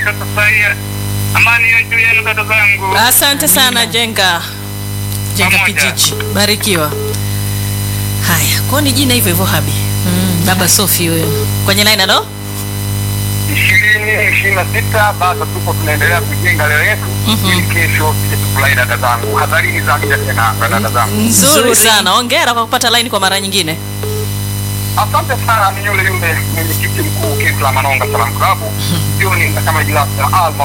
sasa hii. Amani iwe juu yenu dada zangu. Asante sana Jenga. Jenga Pamoja. kijiji. Barikiwa. Haya, kwa ni jina hivyo hivyo Habi. Mm, baba Sofi huyo. Kwenye line alo? ishirini ishirini na sita bado tuko tunaendelea kujenga leo yetu Mhm. ili kesho tuje tufurahi dada zangu. Hadharini za mja tena na dada zangu. Nzuri sana. Hongera kwa kupata line kwa mara nyingine. Asante sana, ni yule yule mwenyekiti mkuu Kisla Manonga Salam Klabu. Hiyo ni kama jina la Alma